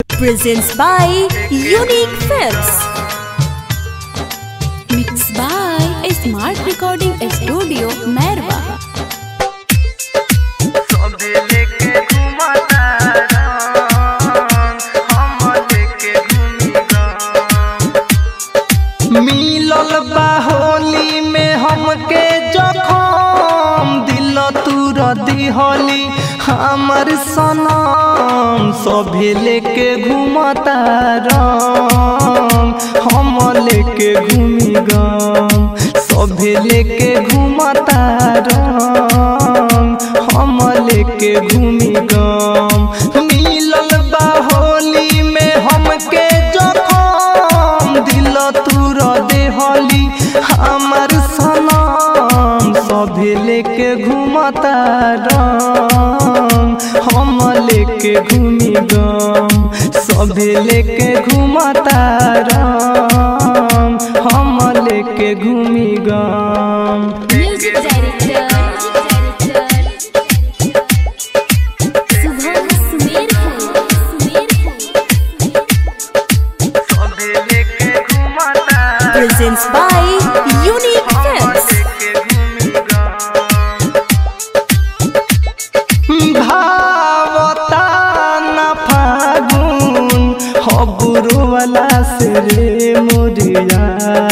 presents by Unique Films. Mixed by Smart Recording Studio, Merwa. सबे लेके घुमता हम लेके घूमिगा मिलल बा होली में हमके जखम दिल तूर दिहली हमर सनम सभे लेके घुमता हम लेके घूमी गम सभे लेके घुमता हम लेके घूमी गम मिलल बा होली में हमके जखम दिल तूर देहली हमर सनम सभे लेके घुमता हम लेके घूमी गम सभे लेके घुमता हम लेके घूमी गम Music director. Subham Sumerpur. सभे लेके घुमता Presents by Unique Films. भावता न फागुन हबुरवाला से रे मोरिया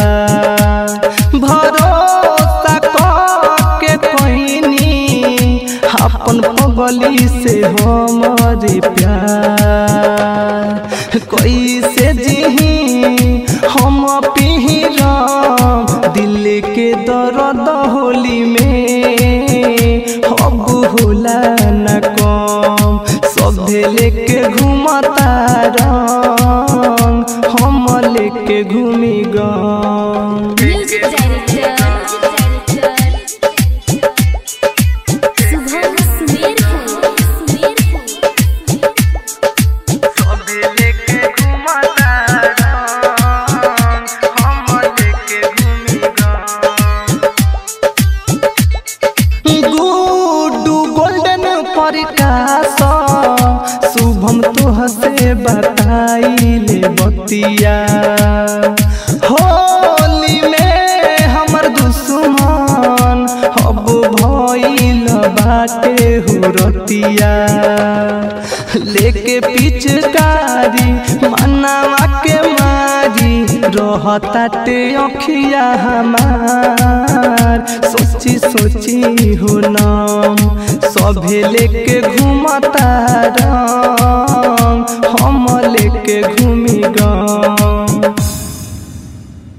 भरोसा के कहनी अपन पगली से हमारे प्यार कैसे जिही हम पिहरम दिल के दर्द होली में अब होला न कम सभे लेके घुमता रंग हम लेके घूमी गम Music director. Subham Sumerpur. सभे लेके घुमता हम लेके घूमी गुडू गोल्डन प्रकाश शुभम तोह से बताइले बतिया होली में हमर दुश्मन अब भइल बाटे हुरतिया लेके पिचकारी मनावा के मारी रहताटे अखिया हमार सोची सोची हो नाम सभे लेके घुमता रंग हम लेके घूमी गम